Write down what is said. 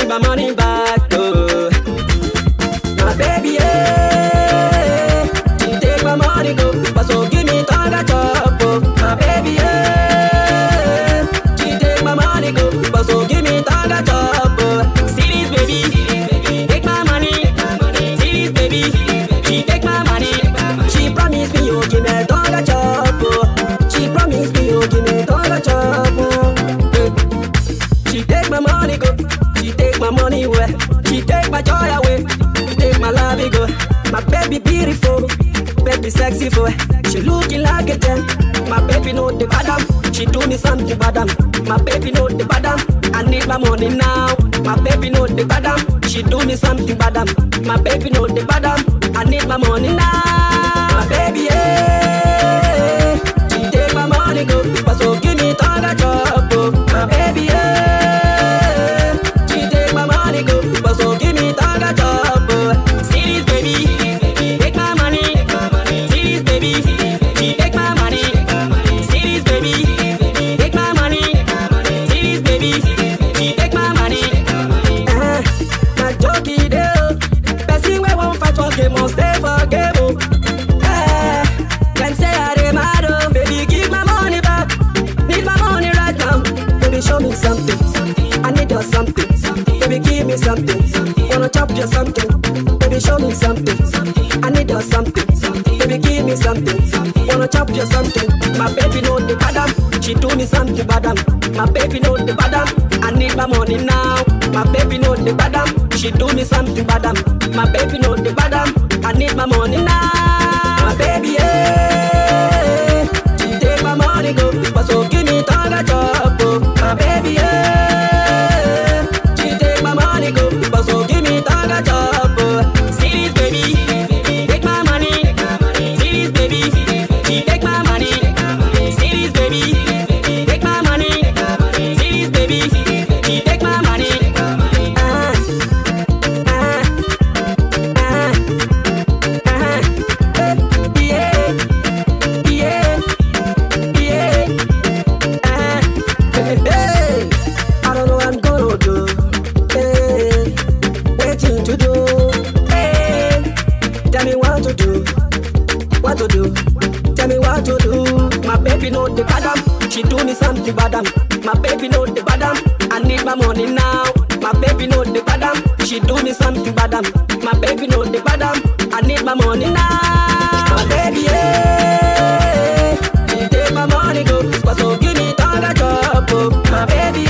need my money back. Oh. My baby, yeah. She take my money go, but so give me tongue chop. Oh. My baby, yeah. She take my money go, but so give me tongue chop. Oh. See this baby, take my money. See this baby, she take my money. She promise me you give me tongue chop. Oh. She promise me you give me tongue chop. Oh. Eh. She take my money go, she take my money away, she take my joy away, she take my love go. My baby beautiful, baby sexy for she looking like a gem. My baby know the badam, she do me something badam. My baby know the badam, I need my money now. My baby know the badam, she do me something badam. My baby know the badam, I need my money now. My baby yeah, she take my money go, but so give me tongue chop. Oh. My baby yeah, she take my money go, but so give me tongue chop. Oh. See this baby, take my money. See this baby, she take my money. See this baby, take my money. See this baby, she take my money. Eh, na joke e dey o. Person wey wan fight for game must stay for game o. Eh, dem say I dey mad o. Baby, give my money back. Need my money right now. Baby, show me something. I need your something. Baby, give me something. Wanna chop your something. Baby, show me something. I need your something. Baby, give me something. Wanna chop your something. My baby know the badam. She do me something badam. My baby know the badam. I need my money now. My baby know the badam. She do me something badam. My baby know the badam. I need my money now. My baby, yeah. She take my money go, but so give me tongue chop. Oh. My baby, yeah. She take my money go, but so give me tongue chop. Oh. See this baby, take my money. See this baby, she take my money. See this baby, take my money. See this baby, she take my money. Ah, ah, ah, ah, eh, yeah, yeah, yeah. Ah, hey, hey. I don't know what I'm gonna do. Hey, waiting to do. Hey, tell me what to do. What to do? Tell me what to do. My baby know the badam. She do me something badam. My baby know the badam. I need my money now. My baby know the badam. She do me something badam. My baby know the badam. I need my money now. My baby, yeah. She take my money go. So give me tongue chop. oh. My baby,